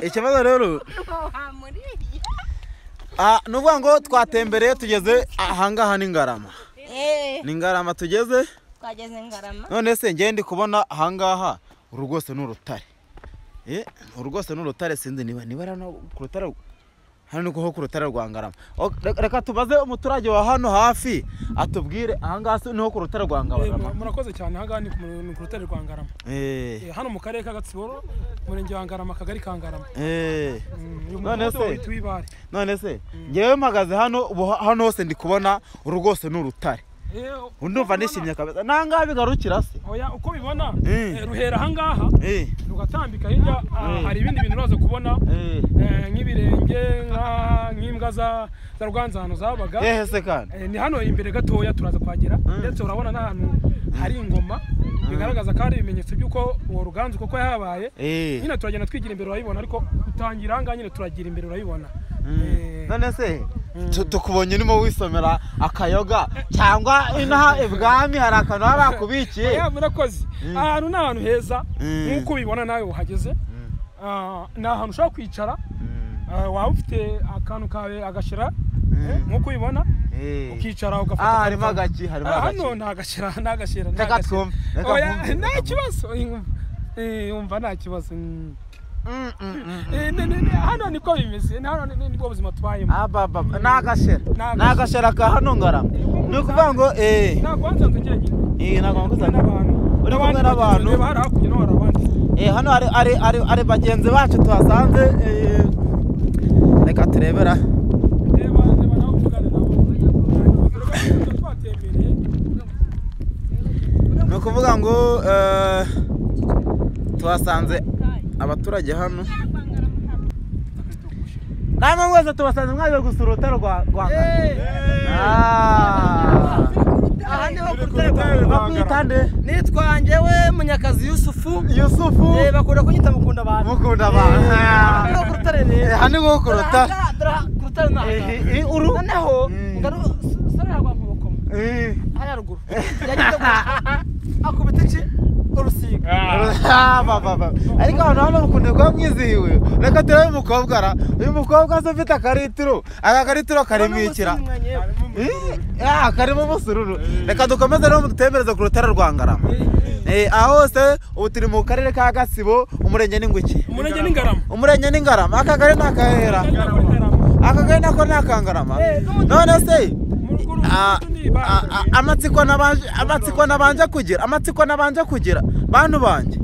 ikibazo rero ni ukuvuga ngo twatembereye tugeze ahangaha ni ngarama ni ngarama tugeze twageze ngarama none se ngende ndi kubona ahangaha uru rwose ni urutare Eh, uru rwose ni urutare sinzi niba niba hano ku rutare hano ni ho ku rutare rwa ngarama Ok, re- reka tubaze umuturage wa hano hafi atubwire ahangaha si- niho ku rutare rwa Eh, ngarama murakoze cyane ahangaha ni ku mu- ni ku rutare rwa ngarama Eh, Eh, hano mu karere ka gatsiboro umurenge wa ngarama akagari ka ngarama eh. Mm, uyu None mudugudu se- witwa ibare none se ngewe mpagaze hano ubu ha- hano hose ndi kubona uru rwose ni urutare Eh, uko ndumva ubibona- nishimye kabisa nangaha bigarukira se oya uko bibona Eh. eh, ruhera ahangaha Eh, rugatambika hirya ah, Eh. hari ibindi bintu uraza kubona eh. eh, nk'ibirenge nka- nk'imbwa za za rwanzano zabaga Ehe se kandi Eh, ni hano imbere gatoya turaza kuhagera ndetse urabona n'ahantu hari ingoma bigaragaza ko hari ibimenyetso by'uko uwo ruganzu kuko yahabaye Eh. nyine turagenda twigira imbere urayibona ariko utangira ahangaha nyine turagira imbere urayibona Eh, none se tu- tukubonye urimo wisomera akayoga cyangwa inaha ibwami hari akantu baba bakubikiye oya, murakoze ahantu ni ahantu heza Mm. nk'uko ubibona nawe uhageze Ah, ni ahantu ushobora kwicara Ah, waba ufite akantu kawe agashyira nk'uko ubibona Eh. ukicara ugafata Ah, akantu harimo kawe. agaki harimo Ah, agaki hano nta gashyira nta gashyira nta Reka gashyira. twumve, reka oya twumve, reka nta twumve. kibazo Eh, umva nta kibazo Mm. Mm, mm, mm. Eh, ni- ni- ni- hano niko bimeze ni hano ni- nibwo buzima tubayemo ababa ni agashera Ni ni agashera ka hano ngarama ni ukuvuga ngo eh ntabwo wanzanze njyenyine eh ntabwo kumwe nguzanyo n'abantu Uri kumwe N'abandi n'abantu. bagenzi bawe hari hakurya no hari abandi Eh, hano hari ari ari ari bagenzi bacu tuhasanze eh, reka turebera reba reba nawe uvugane nabo Urabona, twatembereye ni ukuvuga ngo eh, tuhasanze abaturage hano namwe mwese tubasanze mwaje gusura urutare rwa rwa Ah. aha niho ku rutare bakwitande nitwa njyewe munyakazi yusufu yusufu Eh, bakunda kunyita mukunda abantu mukunda abantu aha niho ku rutare Eh, rero hano niho ku rutare Aha, dore- ku rutare ni aha ngaha. Eh, eh, uru noneho Mm. ngaru sore yarwa nkubokoma Eh. hariya ruguru yagize ku- akubita iki urusiga Ah, ba, ba, ba. ariko ahantu hano mukunda kuba mwizihiwe reka turebe umukobwa ra uyu mukobwa se ufite akaritiro aka karitiro karimo ikira Eh, ah, karimo umusururu reka dukomeze no dutembereze ku rutare rwa ngarama Eh, aho hose ubu turi mu karere ka gasibo umurenge n'inguki umurenge n'ingarama umurenge ni ngarama aka kare ni akahera aka kare nako ni akangarama none se Ah, ah, ah, amatsiko nabanje amatsiko nabanje kugira amatsiko nabanje kugira bantu banjye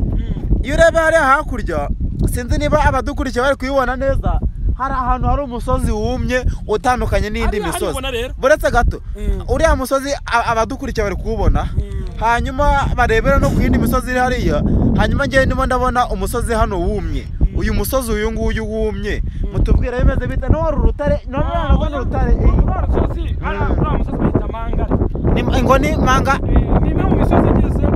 iyo ureba hariya hakurya sinzi niba abadukurikiye bari kuyibona neza hari ahantu hari umusozi wumye utandukanye n'indi Hariya misozi haribona rero. buretse gato Mm. uriya musozi a- abadukurikiye bari kuwubona hanyuma barebera no ku yindi misozi iri hariya hanyuma ngewe ndimo ndabona umusozi hano wumye uyu musozi uyu nguyu wumye mutubwire bimeze bite n'uwo uru rutare none ntabwo ni urutare uriya musozi hariya uriya musozi bahita mangare ni ngo ni manga Eh, ni imwe mu misozi igeze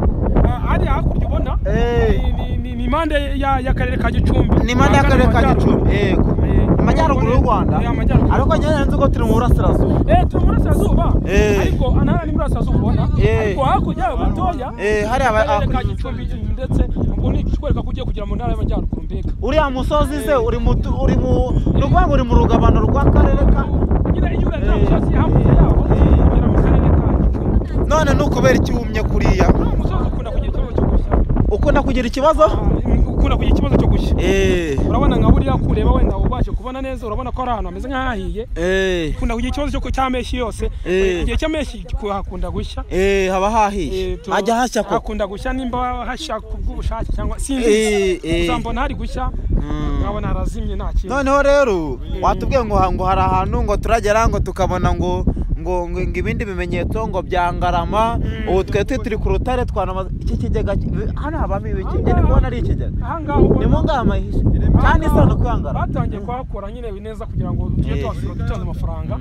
ah, hariya hakurya ubona Eh. ni- ni- ni- ni impande ya- y'akarere ka gicumbi ni impande y'akarere ka Amajyaruguru. gicumbi yego Eh, amajyaruguru y'u rwanda Eh, amajyaruguru. ariko njyewe nzi ko turi mu burasirazuba Eh, turi mu burasirazuba Eh. ariko ntara ni burasirazuba ubona Eh. ariko hakurya yaho gatoya Eh, hariya mu karere hakurya. ka gicumbi ndetse ubwo ni ikikwereka ko ugiye kugera mu ntara y'amajyaruguru mbega uriya musozi se uri mu tu- uri mu ni ukuvuga ngo uri mu rugabano rw'akarere ka nyine iyo urebye ya musozi hakurya yaho ugera mu karere ka gicumbi none ni ukubera iki wumye kuriya Uriya musozi ukunda kugira ikibazo cyo gushya ukunda kugira ikibazo Ah, ukunda kugira ikibazo cyo gushya eee urabona nka buriya kureba wenda ubashe kubona neza urabona ko ari ahantu hameze nk'ahahiye eee ukunda kugira ikibazo cyo cy'ameshyi yose Eh. igihe cy'ameshyi hakunda gushya eee haba hahiye Eh, tu- hajya hashya koko hakunda gushya nimba hashya kubw'ubushake cyangwa Eh, sinzi eh. uzambona hari gushya nkabona harazimye nta kintu noneho rero watubwiye ngo ha- ngo hari ahantu ngo turagera ngo tukabona ngo ngo ngo ngo ibindi bimenyetso ngo bya ngarama ubu twe turi ku rutare twanamaza iki kigega ki- hano habamo ibiki njye ndi kubona ari ikigega ahangaha ni mu ubona ngaha amahishe kandi isa no kwihangara batangiye kuhakora nyine neza kugira ngo tujye Eh. tuhasura dutanze amafaranga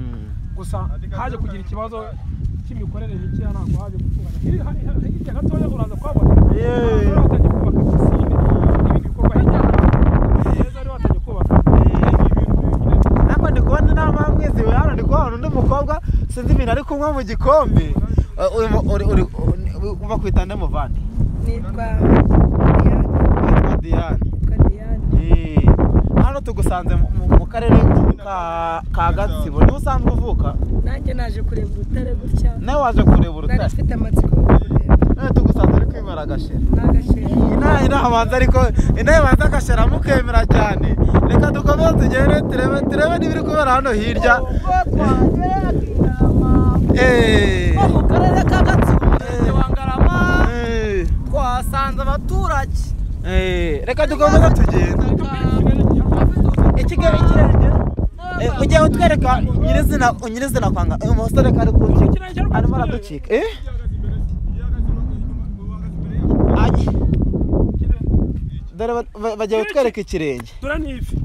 gusa haje kugira ikibazo cy'imikorere mike ntabwo haje gutunganya Hirya- hirya gatoya uraza kuhabona Eh. Rero batangiye kubaka pisine n'ibindi bikorwa hirya heza rero batangiye kubaka ntabwo ndi kubona inama mwiziwe hano ndi kubona undi mukobwa sinzi ibintu ari kunywa mu gikombe Eh, uyu mu- uri- uri- uri- bakwita nde muvandi nitwa Diane Witwa Diane nitwa Diane Eh, hano tugusanze mu- mu- mu karere ka ka gatsibo niwe usanzwe uvuka nanjye naje kureba urutare gutya nawe waje kureba nari urutare mfite amatsiko yo kureba none tugusanze ari kwimara agashira n'agashimwe inaha inaha abanza ariko inaha abanza agashira mukemera cyane reka dukomeze tugende turebe turebe n'ibiri kubera hano hirya eee mu karere ka gatsibo umurenge wa ngarama eee twasanze abaturage eee reka dukomeze tugende ikigali kirenge ujye utwereka nyirizina nyirizina kwanga uyu musore ko ari kuwucika arimo araducika eh Ay. dore ba- ba- bagiye kutwereka ikirenge dore ni ifi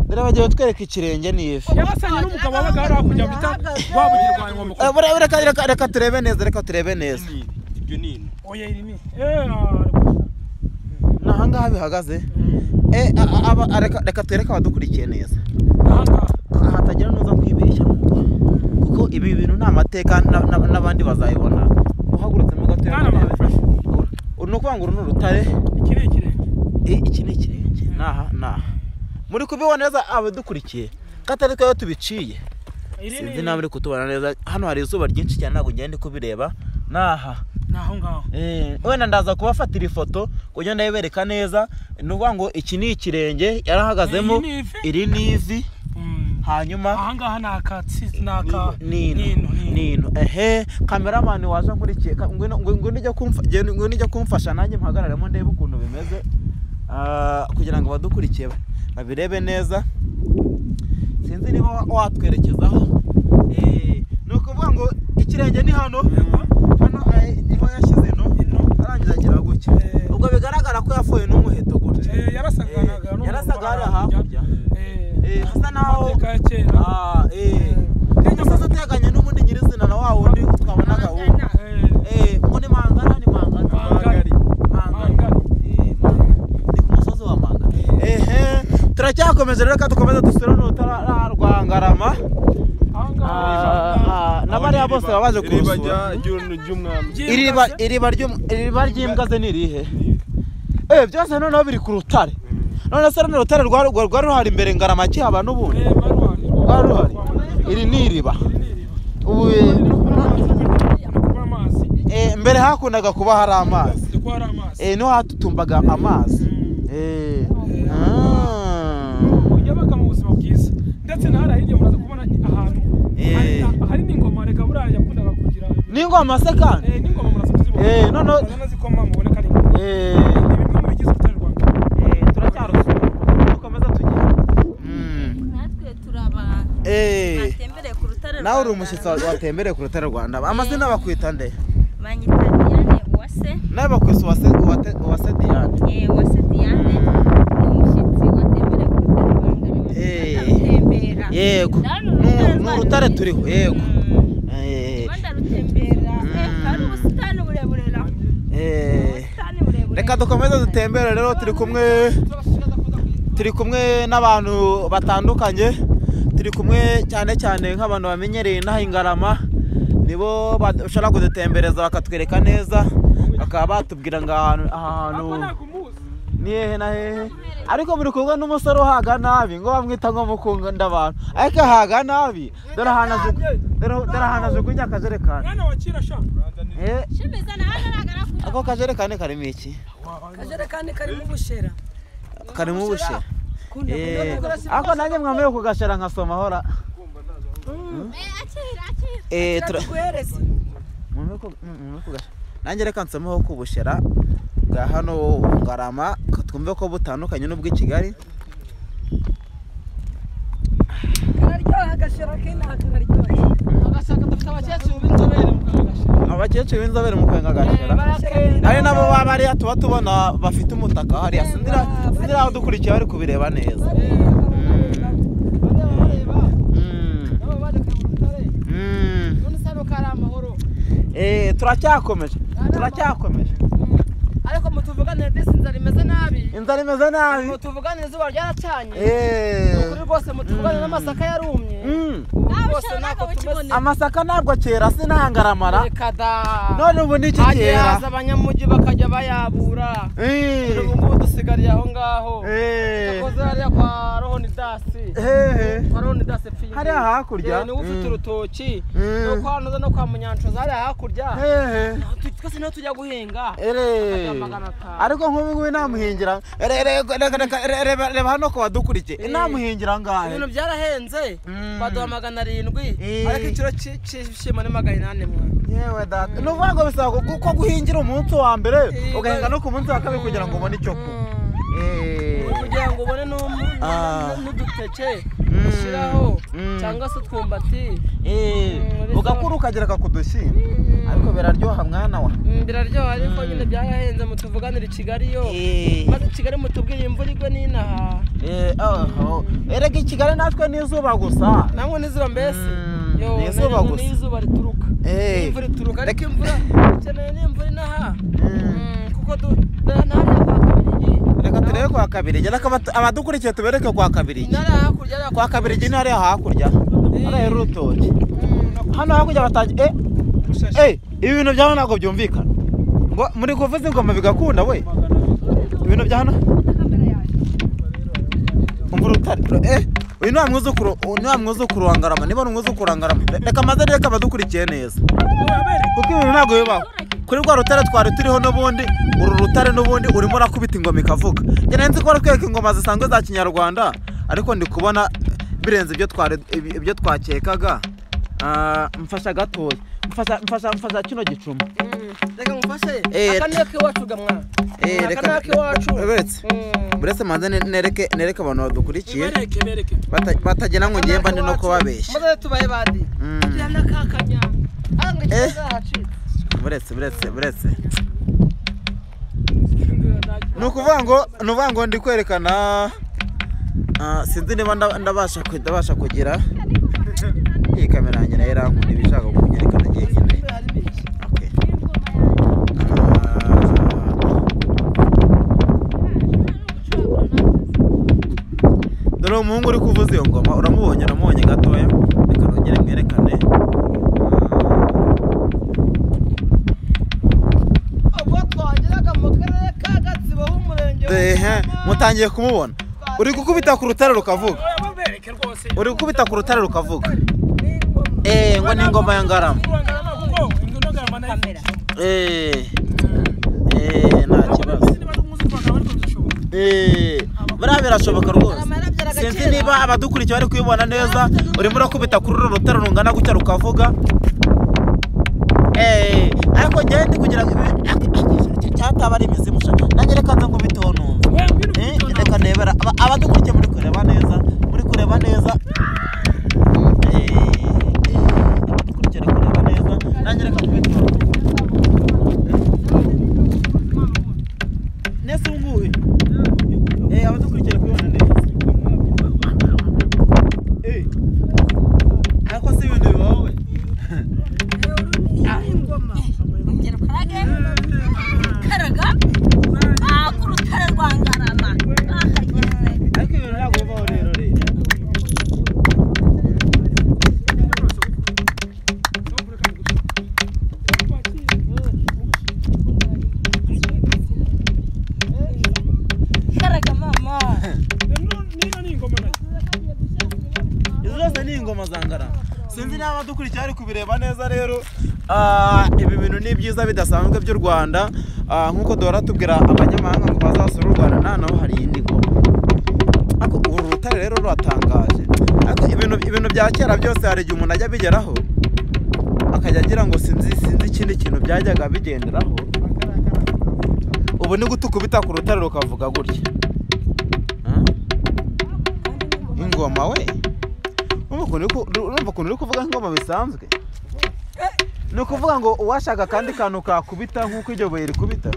dore bagiye kutwereka ikirenge n'ifi yabasanye n'umugabo wabaga hari hakurya bita rwabugirwa inkomoko Eh, bure- reka reka reka turebe neza reka turebe neza ibyo ni ini oya iri ni eee ariko ni aha ngaha bihagaze eh a- a- aba- a- reka- reka twereke abadukurikiye neza ahangaha aha hatagira n'uza kwibeshya kuko ibi bintu ni amateka na- na- n'abandi bazayibona uhagurutsemo gatoya Mwana wawe ufashe. uru ni ukuvuga ngo uru ni urutare iki ni ikirenge Eh, iki ni ikirenge ni aha ni aha muri kubibona neza abadukurikiye katari twebwe tubiciye iri ni sinzi nawe uri kutubona neza hano hari izuba ryinshi cyane ntabwo ngenda kubireba ni aha ni aho ngaho Eh, wenda ndaza kubafatira ifoto kugira ngo ndayibereka neza ni ukuvuga ngo iki ni ikirenge yarahagazemo Iyi ni ivi. iri ni ivi Mm. hanyuma ahangaha ni akatsi ni aka nino nino ehe kameramani waje nkurikiye ka- ngwino ngwino ngwino ujya kumfa genda- ngwino ujya kumfasha nanjye mpagararemo ndebe ukuntu bimeze Ah, kugira ngo abadukurikiye ba- babirebe neza sinzi niba wa- watwerekezaho Eh, ni ukuvuga ngo ikirenge ni hano hano eh, niho yashyize ino arangiza agira gutya Eh. ubwo bigaragara ko yafoye n'umuheto gutya Eh, yarasaganaga Eh, n'umuntu yarasaga wari ari hakurya Eh, hasa naho amateka ya kera Ah, eh. Eh. umusozi uteganye n'ubundi nyirizina na wa wundi twabonaga wundi Eh, ngo ni mangana ni mangana Mangari. Mangari. Mangari. Eh, Mangari. ni ku musozi wa mangana ehe turacyakomeje rero reka dukomeze dusure n'urutara rwa ngarama ahangaha Ah, ah, na bariya bose baba baje kurusura ry'umwami iriba iriba ry'um- iriba ry'imbwa ze ni irihe eh byose noneho biri ku rutare none se runo rutare rwa- rwa- rwari ruhari imbere ngarama kihaba n'ubundi rwari ruhari iri ni iriba ubu eh, eh, mbere hakundaga kuba hari amazi eh niho hatutumbaga amazi eh ah. yabaga mu buzima bwiza ndetse na hariya hirya muraza kubona ahantu Eh. hari- hari n'ingoma reka buriya yakundaga kugira n'ingoma se kandi Eh, n'ingoma muraza kuzibona Eh, no, no. muraza nazikoma mubone ko ari ingoma eh ni bimwe mu bigize urutare rwa mbere eh, turacyarusura dukomeza tugenda Mm. natwe turi abantu eh batembereye ku rutare nawe uri umushyitsi wa- watembereye ku rutare rwanda amazina bakwita nde manyitaniyane uwase nawe bakwisa uwase uwate- uwase diane eh, uwase diane ni umushyitsi watembereye ku rutare rwa Eh. ndarabara Yego. Nu- ni urutare turiho, yego. Eh, rwanda rutembera Eh, Mm. hari ubusitani burebure na eh. ubusitani burebure reka dukomeze dutembere rero turi kumwe turi kumwe n'abantu batandukanye turi kumwe cyane cyane nk'abantu bamenyereye inaha ingarama nibo bashobora kudutembereza bakatwereka neza bakaba batubwira ngo aha hantu- aha hantu Ako ntabwo umuzi. ni hehe na hehe ariko muri kumwe n'umusore uhaga nabi ngo bamwita ngo mukunda abantu ariko ahaga nabi dore ahantu ajugu- dore- dore ahantu ajugunya akajerekani mwana wa kera sha Eh, shimiza na hano aragaragara ako kajerekani karimo iki akajerekani karimo ubushera karimo ubushera kunda Eh, kudodoka ako nanjye mwamaye kugashera nkasoma hora Eh, akira akira Eh, tura- kiratuguhereza mwamaye ku- mm, mwamaye kugashera nanjye reka nsomeho ku bushera bwa hano ngarama ko twumve ko butandukanye n'ubw'i kigali kararyoha agashera k'inaha kararyoha agasanga dufite abakecuru b'inzobere mu kagashira abakecuru b'inzobere mu kwenga agashera ari nabo baba hariya tuba tubona bafite umutaka hariya sindira sindira abadukurikiye bari kubireba neza bareba bareba Mm, nabo baje kureba urutare mm. none se hano ko ari amahoro Eh, turacyakomeje turacyakomeje ariko mutuvuganire disi inzara imeze nabi inzara imeze nabi mutuvuganire izuba ryaracanye Eh, ukuri rwose mutuvuganire n'amasaka yarumye mm. ubu Nawe rwose ushaka ntabwo tumeze bakibonera. amasaka ntabwo kera sinahangaramara reka da none ubu ni iki hagiye haza kera abanyamugi bakajya bayabura Eh, ubu ngubu yasigariye aho ngaho Eh. yakoze hariya kwa rohoni dasi hehe kwa rohoni dasi pfiri hariya hakurya Eh, niwe ufite Mm. urutoki Mm. no kwa noza no kwa munyanshoza hariya hakurya hehe Tu- twese niho tujya guhinga ere Ajya magana atanu. ariko nk'ubu ngubu namuhingira Ere, ere, reka, reka, ere, reba reba hano ko badukurikiye namuhingira ngahe ibintu byarahenze Mm. baduha magana arindwi Eh. ariko igiciro cy'i- cy'ibishimbo ni magana inani mwa yewe data ni ukuvuga ngo bisaba gu- ko guhingira umunsi wa mbere Eh, ugahinga ba- no ku munsi wa kabiri kugira ngo ubone icyo kunywa Eh. kugira ngo ubone n'umu- Ah. n'uduteke Mm. ushyiraho Mm. cyangwa se utwumbati Eh, Mm, ugakura ukagereka ku dushyimbo ariko biraryoha mwana wa Mm, biraryoha ariko nyine byarahenze mutuvuganire i Kigali yo Eh. maze i Kigali mutubwire imvura igwe n'inaha Eh, aho. erega i kigali natwe ni izuba gusa namwe n'izuba mbese Mm, Yo, ni izuba nari- gusa. n'izuba rituruka Eh. n'imvura ituruka ariko imvura dukeneye n'imvura inaha Mm. Mm, kuko du- dore ntariya kwa kabirigi reka turebe kwa kabirigi reka abatu- abadukurikiye tubereke kwa kabirigi ntariya hakurya hariya kwa kabirigi ni hariya hakurya hariya y'urutoki hano hakurya batangiye eh eh ibi bintu bya hano ntabwo byumvikana ngo muri kuvuza ingoma bigakunda we ibintu bya hano umva urutare eh uyu ni wa mwuzukuru uyu ni wa mwuzukuru wa ngarama niba ari umwuzukuru wa ngarama reka maze reka abadukurikiye neza kuko ibintu ntabwo bibaho kuri rwa rutare twari turiho n'ubundi uru rutare n'ubundi urimo urakubita ingoma ikavuga njye nari nzi ko baratwereka ingoma zisanzwe za kinyarwanda ariko ndi kubona birenze ibyo twari ibi- ibyo twakekaga Ah, mfasha gatoya mfasha mfasha mfasha kino gicuma reka ngufashe Eh, aka ni ak'iwacu gamwa Eh, aka reka- ni ak'iwacu Beretse. Mm. buretse manze ne- nereke nereke abantu badukurikiye bereke bereke bata- batagira ngo ngiye mba ndi no kubabeshya maze tubaye bandi Mm. tujyana kakanya anga Eh. ikibazo hacitse buretse buretse buretse ni ukuvuga ngo ni ukuvuga ngo ndi kwerekana ah, sinzi niba nda- ndabasha ku- ndabasha kugira iyi kamera yanjye nayo irankunda iba ishaka kunyerekana njyenyine Okay. Ah. dore umuhungu uri kuvuza iyo ngoma uramubonye uramubonye gatoya reka nongere mwerekane Ah. ubwo twageraga mu karere ka gatsibo h'umurenge Ehe, mutangiye kumubona uri gukubita ku rutare rukavuga oya bereke rwose uri gukubita ku rutare rukavuga eee ngo ni ingoma ya ngarama Urangana kuko ingoma ngarama nayo eee eee nta kibazo niba ari umwuzukuru wa ngarama ariko bizashoboka eee buriya birashoboka rwose sinzi niba abadukurikiye bari kubibona neza urimo urakubita kuri uru rutare rungana gutya rukavuga eee ariko njyewe ndi kugira ngo cyataba ari imizimu sha nanjye reka nze ngubiteho numva we ngwino Eh, kujyana. reka nebera Aba- abadukurikiye muri kureba neza muri kureba neza Eh, eh, abadukurikiye bari kureba neza nanjye reka kubitora nese ubu ngubu eh, abadukurikiye bari kubibona neza Eh, ariko si ibintu bibaho we Ongera ukarage karaga ah ku rutare rwa ngarama ah yese ariko ibintu ntabwo bibaho rero rero karaga mama niba ni ingoma nayo izo zose ni ingoma za ngarama sinzi niba abadukurikiye bari kubireba neza rero Ah, ibi bintu ni byiza bidasanzwe by'u rwanda Ah, nk'uko duhora tubwira abanyamahanga ngo bazasura u rwanda nta naho hari iyindi ngoma ariko uru rutare rero ruratangaje ariko ibintu ibintu bya kera byose hari igihe umuntu ajya abigeraho akajya agira ngo sinzi sinzi ikindi kintu byajyaga bigenderaho ubu ni guta ukubita ku rutare rukavuga gutya Ah? ingoma we urumva ukuntu uri ku- urumva ukuntu uri kuvuga ingoma bisanzwe ni ukuvuga ngo uwashaka akandi kantu kakubita nk'uko iryo buye rikubita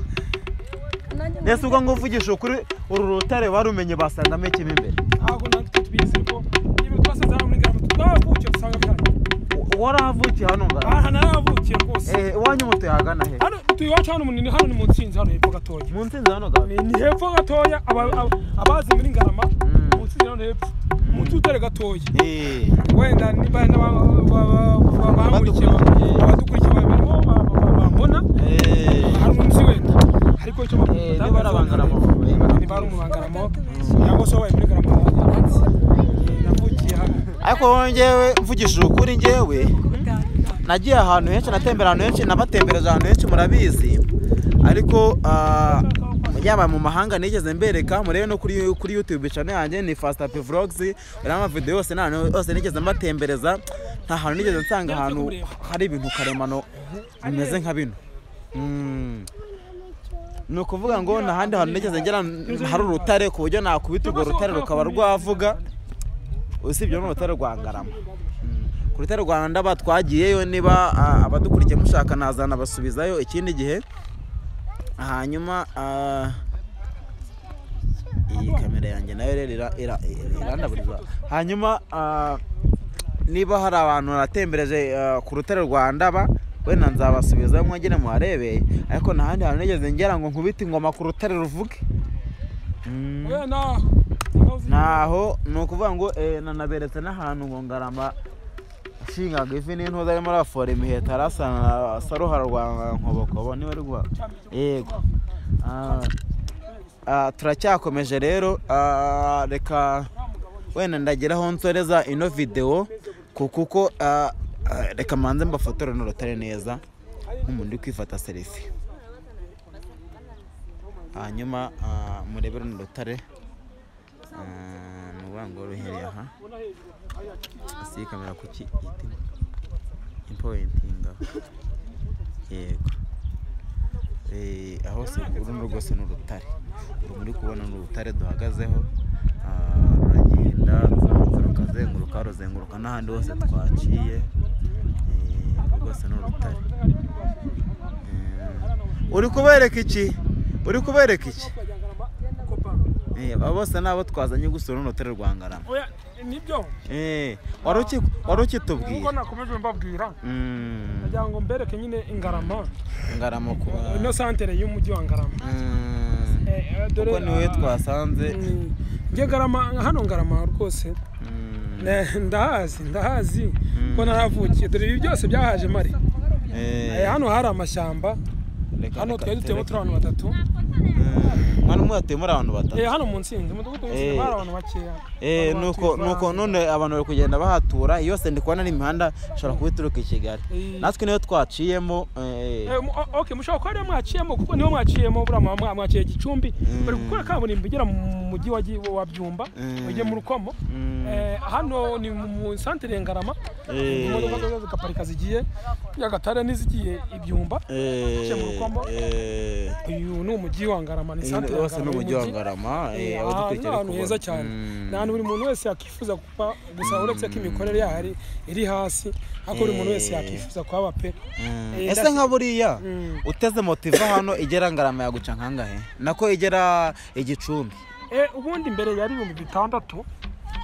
nese ubwo ngo uvugisha ukuri uru rutare barumenye basangamo ikimo imbere ntabwo natwe tubizi ko ibintu twasanze hano muri ngarama twavukiye dusanga bihari U- warahavukiye hano ngara aha narahavukiye rwose eh iwanyu mutuye hagana he hano tuyi iwacu hano munini hano ni mu nsinzi hano hepfo gatoya mu nsinzi hano gara ni ni hepfo gatoya aba- aba- abazi muri ngarama Mm. mu nsinzi hano hepfo mu tutare gatoya eh wenda niba bamurikiye Badukurikiye. abadukurikiye babirimo bambona eh hari umunsi wenda ariko icyo bakunda Eh, niba ari abangaramo, niba ari umubangaramo cyangwa se wabaye muri garamo navukiye hano ariko wowe ngewe mvugishije ukuri ngewe nagiye ahantu henshi natembera ahantu henshi nabatembereza ahantu henshi murabizi ariko ah, yaba mu mahanga nigeze mbereka murebe no kuri kuri youtube channel yanjye ni fast up vlogs urabona amavideo yose n'ahantu hose nigeze mbatembereza nta hantu nigeze nsanga ahantu hari ibintu karemano bimeze nka bino Mm. ni ukuvuga ngo nta handi hantu nigeze ngera hari urutare ku buryo nakubita urwo rutare rukaba rwavuga usibye n'urutare rwa ngarama Mm. ku rutare rwa ndaba twagiyeyo niba ah, abadukurikiye mushaka nazana basubizayo ikindi gihe hanyuma ah, iyi kamera yanjye nayo rero ira- ira- irandaburiza hanyuma ah, niba hari abantu natembereje ah, ku rutare rwa ndaba wenda nzabasubizayo mwongere muharebe ariko nta handi hantu nigeze ngera ngo nkubite ingoma ku rutare ruvuge Mm. wenda ntaho ni ukuvuga ngo eh, nanaberetse n'ahantu ngo ngarama nshingaga ivi n'intuza arimo arafora imiheta arasana saruhara rwa nkobokobo niwe ari guha yego Ah, ah, turacyakomeje rero ah, reka wenda ndagira aho nsoreza ino videwo ku- kuko ah, ah, reka mbanze mbafotore n'urutare neza nk'umuntu uri kwifata serifi hanyuma ah, murebere n'urutare Ah, ni ukuvuga ngo ruhereye aha si iyi kamera kuki itima impointinga yego Eh, aho se urundi rwose ni urutare uru muri kubona ni urutare duhagazeho Ah, ruragenda rukazenguruka ruzenguruka n'ahandi hose twaciye Eh, rwose ni urutare Eh, uri kubereka iki uri kubereka iki Eh, aba bose ni abo twazanye gusura uno rutare rwa Ngarama. oya nibyo Eh, wari uki- wari nk'uko ukitubwira nakomeje mbabwira Mm, nagira ngo mbereke nyine ingarama Ngarama ku ino santere y'umujyi wa ngarama Mm, Eh, eh, dore, kuko niwe ah, twasanze mm, njye ngarama hano ngarama rwose Mm, Ne, ndahazi ndahazi ko naravukiye dore ibi byose byahaje mari eh, Eh, hano hari amashyamba reka- hano reka twari tureke. duteyemo turi abantu batatu Mm, mwana umwe yatuyemo ari abantu batatu Eh, hano mu nsinzi umudugudu Eh. w'insinzi bari abantu bakeya Eh, Abantu nuko bakivanga. nuko none abantu bari kugenda bahatura yose ndi kubona n'imihanda ishobora kuba ituruka i kigali Eh. natwe niyo twaciyemo eh, Eh, mu- o- okay mushobora kuba ariyo mwaciyemo kuko niho mwaciyemo buriya mwa- mwa- mwaciye gicumbi bari gukora kaburimbo igera mu mujyi wa Gi- wa byumba Mm. ujye mu rukomo Mm. Eh, hano ni mu- mu santere ya ngarama Eh. imodoka zo zigaparika zigiye nyagatare n'izigiye ibyumba eh, Uciye mu rukomo. eh, uyu ni umujyi wa ngarama ni Iyi santere ya yose ni Ngarama umujyi wa y'umujyi. ngarama Eh, aho aha ni dukurikira ahantu heza cyane ni ahantu buri muntu wese yakwifuza kuba gusa uretse ko imikorere yaho ari- iri hasi ariko buri muntu wese Eh. yakwifuza kuhaba pe Eh, ese ndashyi- nka buriya Mm. uteze moto iva hano igera ngarama yaguca nkangahe nako igera igicumbi Eh, ubundi mbere yari ibihumbi bitandatu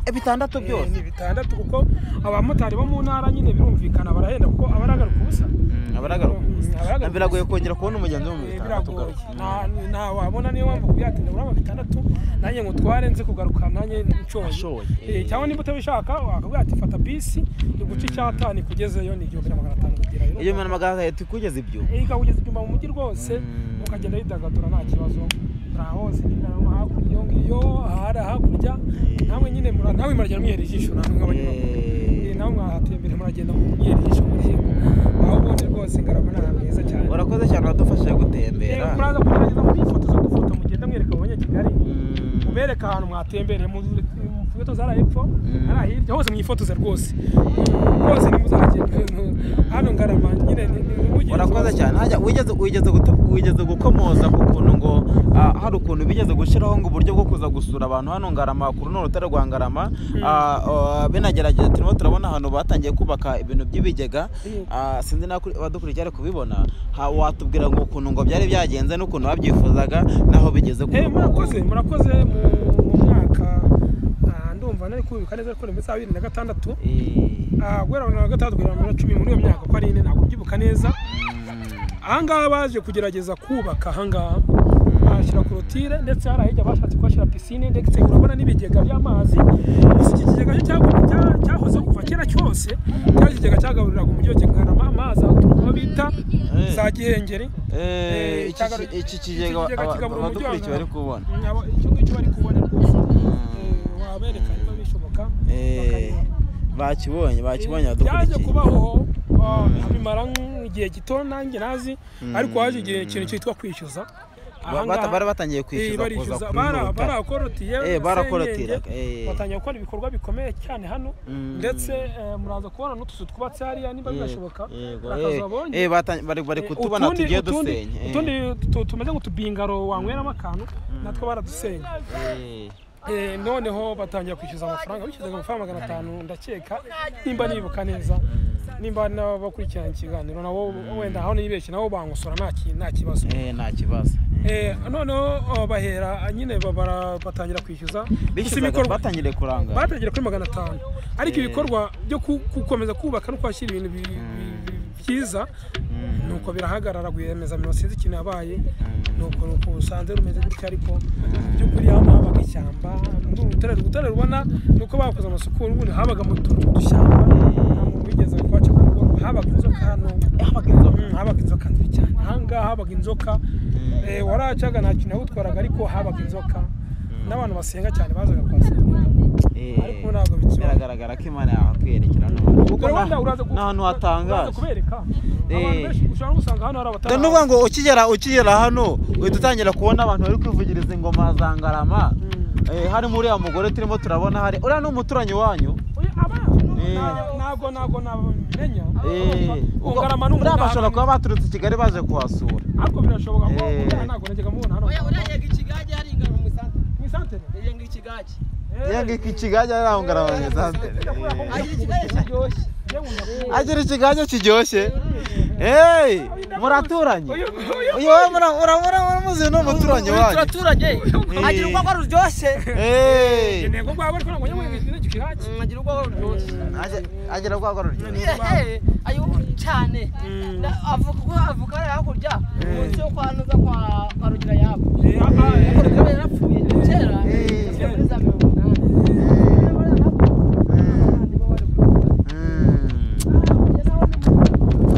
Eh, bitandatu Eh, byose ni bitandatu kuko abamotari bo mu ntara nyine birumvikana barahenda kuko abaragaruka ubusa Mm, abaragaruka Mm, abaragaruka. biragoye kongera kubona umugenzi wo mu Eh, bitandatu biragoye ugaruka. Nta- nta wabona niyo mpamvu kuyatinda uraba bitandatu nanjye ngo tware nze kugaruka nanjye nshoye Nshoye, Eh, eh. cyangwa niba utabishaka wakabwira ati fata bisi iguce icyatani kugezeyo ni igihumbi na magana atanu kugerayo iyo umuntu magana atatu ikugeza ibyo Eh, ikawugeza ibyuma mu mujyi rwose Mm. ukagenda widagadura nta kibazo hose nyine aho hakurya iyo ngiyo ahari hakurya namwe nyine mura- nawe muragenda mwihera ijisho namwe nk'abanyamaguru Eh, nawe mwahatembere muragenda mwihera ijisho murihera aho ubundi rwose ngarama ni ahantu heza cyane urakoze cyane uradufashije Eh, gutembera muraza kugerageza mwifotoza dufoto mugenda mwereka abanyakigali Mm, mubereka ahantu mwatembereye mufoto zari hepfo ari ahirya hose mwifotoze rwose rwose nimuzagenda hano ngarama nyine ni- ni- nimugire urakoze ikibazo. cyane hajya wigeze wigeze guta- wigeze gukomoza ku kuntu ngo ah, hari ukuntu bigeze gushyiraho ngo uburyo bwo kuza gusura abantu hano ngarama kuri runo rutare rwa ngarama Ah, ah, binagerageza turimo turabona ahantu batangiye kubaka ibintu by'ibigega Ah, sinzi nawe kuri- abadukurikiye bari kubibona Ha- watubwira ngo ukuntu ngo byari byagenze n'ukuntu babyifuzaga n'aho bigeze Eh, murakoze murakoze mu- mu mwaka ah, ndumva nari kubibuka neza ariko ni muri za bibiri na gatandatu Eh, Ah, guhera bibiri na gatandatu kugera bibiri na cumi muri iyo myaka uko ari ine ntabwo mbyibuka neza ahangaha baje kugerageza kubaka ahangaha bahashyira korotire ndetse hari ahijya bashatse kuhashyira pisine ndetse urabona n'ibigega by'amazi gusa iki kigega cyo cyahoze- cya- cyahozeho kuva kera igisagara cyose cyari ikigega cyagaburiraga umujyi wa kigarama amazi aturuka aho bita Eh. za gihengeri Eh, iki- cyagaru- iki- iki kigega kigega aba- kigabura umujyi wa abadukurikiye bari kubona. Mm, abo- icyo ngicyo bari kubona rwose Eh, wabereka niba bishoboka Eh, bakareba. bakibonye bakibonye byaje badukurikiye kubaho ah, bimara nk'igihe gito nanjye nazi ariko haje igihe ikintu cyitwa kwishyuza Ba- Aha bata- ngaha- bari batangiye Eh, kwishyuza kuza barishyuza ku bara- rutare. barakorotiriye Eh, barakorotira, senyenge, eh. batangiye gukora ibikorwa bikomeye cyane hano Mm. ndetse eh, muraza kubona n'utuzu twubatse hariya niba birashoboka Yego, hari eh, akazu babonye. eh, bata- bari bari Eh, kutubona utundi- tugiye utundi- dusenya eh. utundi tu- tumeze nk'utubingaro wanyweramo akantu natwo baradusenya Eh, Eh, noneho batangira kwishyuza amafaranga bishyuzaga amafaranga magana atanu ndakeka nimba nibuka neza nimba n'abakurikirana ikiganiro nabo wenda aho nibeshye nabo bangusora nta ki- nta kibazo eh, nta kibazo eh. Eh, noneho oh, bahera nyine ba- bara- batangira kwishyuza gusa bishyuzaga ibikorwa batangiriye kurangara batangira kuri magana atanu ariko Eh. ibikorwa byo ku- gukomeza kubaka no kuhashyira ibintu bi- bi- bi- byiza nuko birahagarara rwiyemezamirimo sinzi ikintu yabaye nuko nuko usanze rumeze gutya ariko mu by'ukuri hano habaga ishyamba muri uru rutare urutare rubona nuko bakoze amasuku n'ubundi habaga mu tuntu tw'udushyamba nta muntu wigeze kwaca ku rugo habaga inzoka hano habaga inzoka habaga inzoka nziza cyane ahangaha habaga inzoka eh, waracaga nta kintu yawutwaraga ariko habaga inzoka n'abantu basenga cyane bazaga kuhasengera Eh, ariko ntabwo bikibaho biragaragara ko imana yahakwerekera none kuko Dore na- wenda uraza ku- ni ahantu uraza hatangaje kubereka abantu Eh. benshi ushobora no gusanga hano hari Dore abatari ni ukuvuga ngo ukigera ukigera hano uhita utangira kubona abantu bari kwivugiriza ingoma za ngarama Eh, harimo uriya mugore turimo turabona hari uriya ni umuturanyi wanyu Oya, aba Eh. nta- ntago ntago nabimenya Eh, ubwo- ungarama ni uriya bashobora umunani kuba baturutse i kigali baje kuhasura ariko birashoboka ko Eh. umwana ntago najyaga mubona hano Oya, urajyaga ikigage hari ingano mu isantere. mu isantere Yagenga ikigage. Eh, yewe iki kigage ari aho ngarama mu isantere Eh. Agira ikigage kiryoshye. yewe ndakubona. agira ikigage kiryoshye hey muraturanye Uyu- uyu we mura- urabona uramuzi ni umuturanyi wanyu Turaturanye. Agira urwagwa ruryoshye. Hey. intego rwabo ariko ntabwo nyamwe ibintu n'icyo kihaje Mm, Agira urwagwa ruryoshye. Agira- agira rwa gororyo Ehe, ayo cyane. Na- Avuka ko avuka hariya hakurya. Munsi yo kwa Nuza kwa kwa Rugira yabo. Eh, aba, eh, Rugira yari yarapfuye kera. Eh. Yavuye muri za mirongo inani.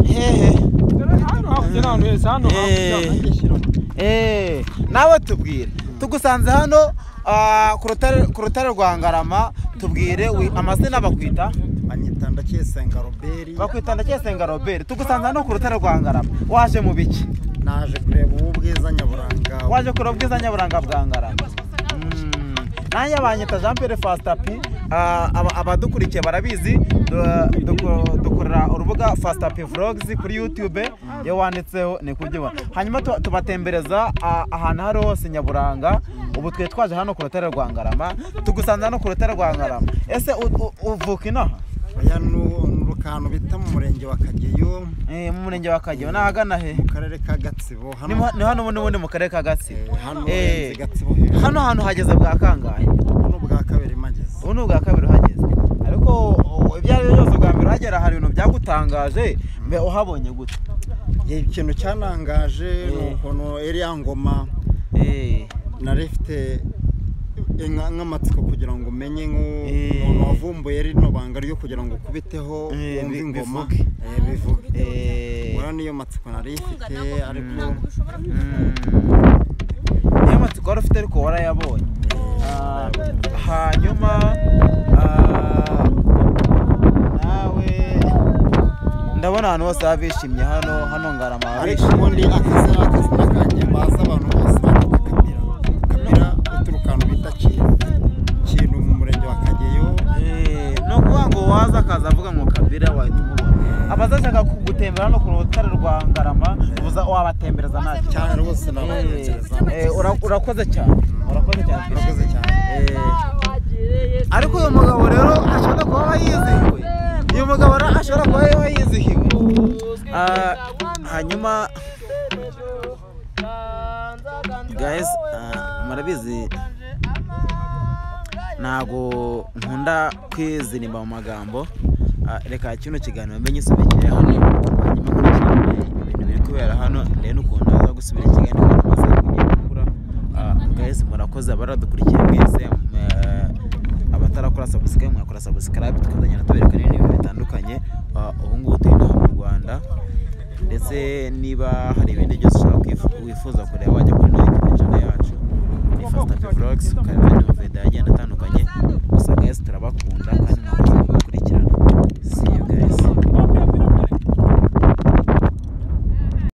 hehe dore hano hakurya ni ahantu heza hano hakurya Eh. nanjye shira. Eh, nawe tubwire tugusanze hano ah, ku rutare- ku rutare rwa ngarama tubwire wi- amazina bakwita banyita ndacyesenga roberi bakwita ndacyasenga robert tugusanze hano ku rutare rwa ngarama waje mu biki naje kureba ubu bwiza nyaburanga waje kureba ubwiza nyaburanga bwa ngarama Mm. nanjye abanyita jean pierre fastapi ah, aba- abadukurikiye barabizi du- duko- dukorera urubuga fastapi vlogs kuri youtube iyo wanditseho ni kuryibona hanyuma tuba- tubatembereza ah, ahantu aho ariho hose nyaburanga ubu twe twaje hano ku rutare rwa ngarama tugusanze hano ku rutare rwa ngarama ese u- u- uvuka inaha oya ni urukanu bita mu murenge wa kageyo Eh, mu murenge wa kageyo ni ahagana he mu karere ka gatsibo ni hano mu- ni hano ubundi ubundi mu karere ka gatsibo Eh, hano Eh, urenze gatsibo hejuru hano hantu hageze bwa kangahe hano bwa kabiri mageze ubu ni ubwa kabiri uhageze ariko o- ibyo ari byo byose ubwa mbere uhagera hari ibintu byagutangaje mbe uhabonye gute Ye, ikintu cyanangaje ni Eh. ukuntu iriya ngoma nari ifite inka- nk'amatsiko kugira ngo umenye nk'umuntu Eh. wavumbuye rino banga ryo kugira ngo ukubiteho Eh, wumve bi- ingoma bivuge. Eh, bivuge Eh, ubona niyo matsiko nari ifite ariko mm, niyo matsiko wari ufite ariko warayabonye Ah, hanyuma ah, nawe ndabona ahantu hose habishimye hano hano ngarama ariko habishimye ubundi akazi ni akazi n'akanjye bazi abantu bose bakita kamira kamira uturukanu bita kintu kintu mu murenge wa kageyo Eh, ni ukuvuga ngo waza akaza avuga ngo kabira wahita umubona abazashaka kugutembera hano ku rutare rwa ngarama uza wabatembereza ntacyo cyane rwose nabatekereza Eh, ura- urakoze cyane urakoze cyane murakoze cyane Eh, ariko uyu mugabo rero ashobora kuba aba yizihiwe uyu mugabo rero ashobora kuba aba yizihiwe Ah, hanyuma guys ah, murabizi ntabwo nkunda kwizirimba mu magambo Ah, reka kino kiganiro mbe nyisubikire hano hanyuma nkurikire ibintu biri kubera hano rero ukuntu naza gusubira ikiganiro maze kugira gukura Ah, guys murakoze abaradukurikiye mwese eh, abata- mutarakora subscribe mwakora subscribe tukazagenda tubereka n'ibintu bitandukanye Ah, ubu ngubu turi inaha mu rwanda ndetse niba hari ibindi byose ushaka kwif- wifuza kureba wajya kuri nayo youtube channel yacu ni fasitapi vlogs ukareba andi mavide agenda atandukanye gusa mwese turabakunda